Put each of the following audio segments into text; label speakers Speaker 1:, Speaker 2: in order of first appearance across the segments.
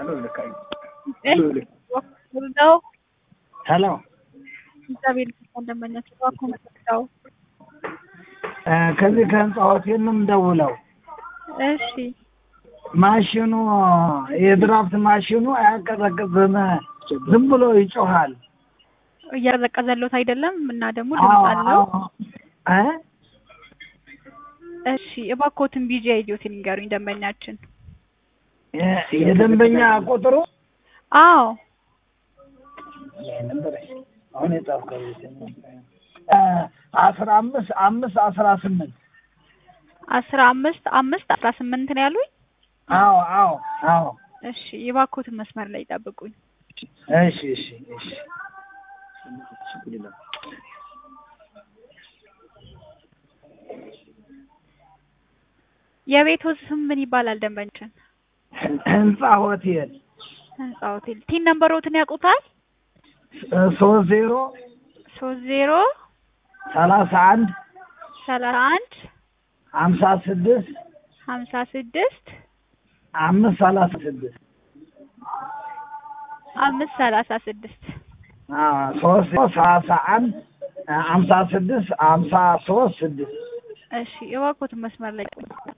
Speaker 1: ወልደው
Speaker 2: ሄሎ
Speaker 1: እግዚአብሔር ይመስገን ደንበኛችን እባክዎ መጥተው
Speaker 2: ከዚህ ከህንፃ ሆቴል ነው የምደውለው።
Speaker 1: እሺ
Speaker 2: ማሽኑ የድራፍት ማሽኑ አያቀዘቅዝም፣ ዝም ብሎ ይጮሃል።
Speaker 1: እያቀዘቀዘሎት አይደለም እና ደግሞ ድምፅ አለው።
Speaker 2: እ
Speaker 1: እሺ እባክዎትን ቢጂ አይዲዮትን ይንገሩኝ ደንበኛችን።
Speaker 2: የደንበኛ ቁጥሩ
Speaker 1: አዎ
Speaker 2: አሁን የጻፍከው አስራ አምስት አምስት አስራ ስምንት
Speaker 1: አስራ አምስት አምስት አስራ ስምንት ነው ያሉኝ።
Speaker 2: አዎ አዎ አዎ
Speaker 1: እሺ የባኮትን መስመር ላይ ጠብቁኝ።
Speaker 2: እሺ እሺ እሺ
Speaker 1: የቤቱ ስም ምን ይባላል ደንበኛችን?
Speaker 2: ህንፃ ሆቴል
Speaker 1: ህንፃ ሆቴል። ቲን ነምበሮትን ያውቁታል?
Speaker 2: ሶስት ዜሮ
Speaker 1: ሶስት ዜሮ
Speaker 2: ሰላሳ አንድ
Speaker 1: ሰላሳ አንድ
Speaker 2: ሀምሳ ስድስት
Speaker 1: ሀምሳ ስድስት
Speaker 2: አምስት ሰላሳ ስድስት
Speaker 1: አምስት ሰላሳ ስድስት
Speaker 2: ሶስት ዜሮ ሰላሳ አንድ ሀምሳ ስድስት ሀምሳ ሶስት ስድስት
Speaker 1: እሺ የባኮትን መስመር ላይ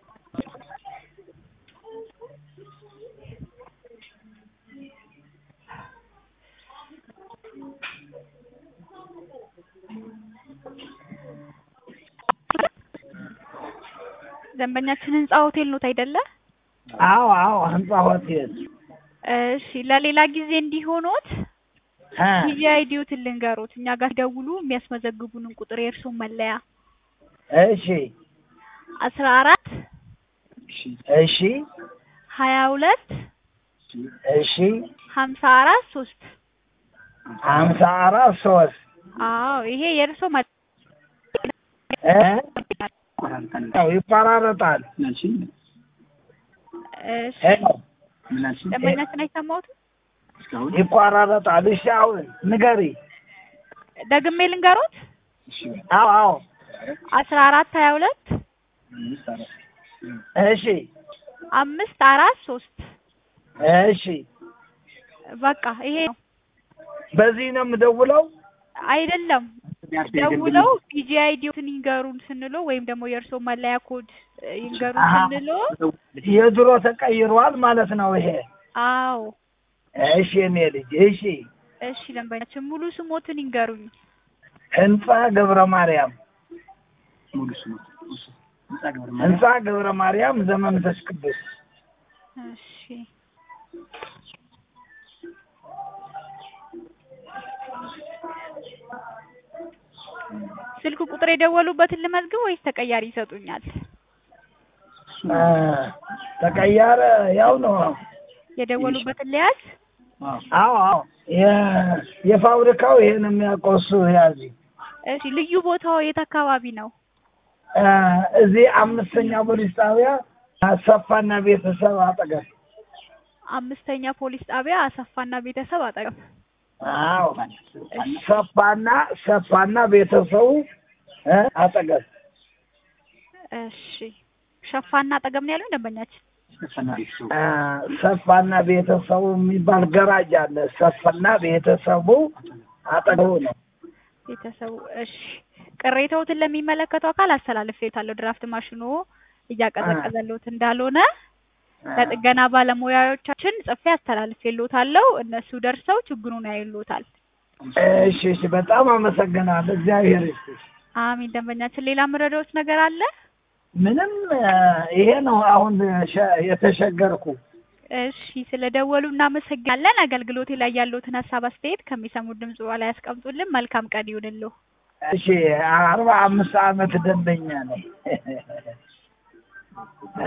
Speaker 1: ደንበኛችን ህንፃ ሆቴል ኖት አይደለ?
Speaker 2: አዎ አዎ ህንፃ ሆቴል
Speaker 1: እሺ ለሌላ ጊዜ እንዲሆኖት
Speaker 2: እ
Speaker 1: ጊዜ አይዲዮትን ልንገሮት እኛ ጋር ሲደውሉ የሚያስመዘግቡንን ቁጥር የእርስዎን መለያ
Speaker 2: እሺ
Speaker 1: አስራ አራት
Speaker 2: እሺ
Speaker 1: ሀያ ሁለት
Speaker 2: እሺ
Speaker 1: ሀምሳ አራት ሶስት
Speaker 2: ሀምሳ አራት ሶስት
Speaker 1: አዎ ይሄ የእርስዎ መ
Speaker 2: እ ያው ይቆራረጣል።
Speaker 1: እሺ
Speaker 2: ሄሎ
Speaker 1: ደንበኛችን አይሰማዎትም?
Speaker 2: ይቆራረጣል። እሺ አሁን ንገሪ።
Speaker 1: ደግሜ ልንገሮት
Speaker 2: አዎ አዎ
Speaker 1: አስራ አራት ሀያ ሁለት
Speaker 2: እሺ
Speaker 1: አምስት አራት ሶስት
Speaker 2: እሺ
Speaker 1: በቃ ይሄ ነው።
Speaker 2: በዚህ ነው የምደውለው።
Speaker 1: አይደለም ደውለው ፒጂ አይዲዮትን ይንገሩን ስንሎ ወይም ደግሞ የእርስዎ መለያ ኮድ ይንገሩን
Speaker 2: አሀ።
Speaker 1: ስንሎ
Speaker 2: የድሮ ተቀይሯል ማለት ነው ይሄ።
Speaker 1: አዎ
Speaker 2: እሺ የኔ ልጅ እሺ።
Speaker 1: እሺ ደንበኛችን ሙሉ ስሞትን ይንገሩኝ።
Speaker 2: ህንፃ ገብረ ማርያም ህንፃ ገብረ ማርያም ዘመንፈስ ቅዱስ
Speaker 1: እሺ ስልክ ቁጥር የደወሉበትን ልመዝግብ ወይስ ተቀያሪ ይሰጡኛል?
Speaker 2: እ ተቀያረ ያው ነው።
Speaker 1: የደወሉበትን ልያዝ?
Speaker 2: አዎ አዎ የ- የፋብሪካው ይሄን የሚያውቀው እሱ ያዚ
Speaker 1: እሺ ልዩ ቦታው የት አካባቢ ነው?
Speaker 2: እ እዚህ አምስተኛ ፖሊስ ጣቢያ አሰፋና ቤተሰብ አጠገብ
Speaker 1: አምስተኛ ፖሊስ ጣቢያ አሰፋና ቤተሰብ አጠገብ።
Speaker 2: አዎ ሰፋና ሰፋና ቤተሰቡ እ አጠገብ
Speaker 1: እሺ ሸፋና አጠገብ ነው ያሉኝ ደንበኛችን?
Speaker 2: እ ሰፋና ቤተሰቡ የሚባል ገራጅ አለ። ሰፋና ቤተሰቡ አጠገቡ ነው።
Speaker 1: ቤተሰቡ እሺ ቅሬታዎትን ለሚመለከተው አካል አስተላልፌታለሁ። ድራፍት ማሽኑ እያቀዘቀዘሎት እንዳልሆነ ለጥገና ባለሙያዎቻችን ጽፌ አስተላልፌሎታለሁ። እነሱ ደርሰው ችግሩን ያዩሎታል።
Speaker 2: እሺ እሺ፣ በጣም አመሰግናለሁ። እግዚአብሔር ይስጥሽ።
Speaker 1: አሚን። ደንበኛችን ሌላ ምረዳዎች ነገር አለ?
Speaker 2: ምንም እ ይሄ ነው አሁን ሸ- የተሸገርኩ።
Speaker 1: እሺ ስለደወሉ እናመሰግናለን። አገልግሎቴ ላይ ያለዎትን ሀሳብ አስተያየት ከሚሰሙት ድምጽ ላይ ያስቀምጡልን። መልካም ቀን ይሁንልዎ።
Speaker 2: እሺ አርባ አምስት አመት ደንበኛ ነኝ።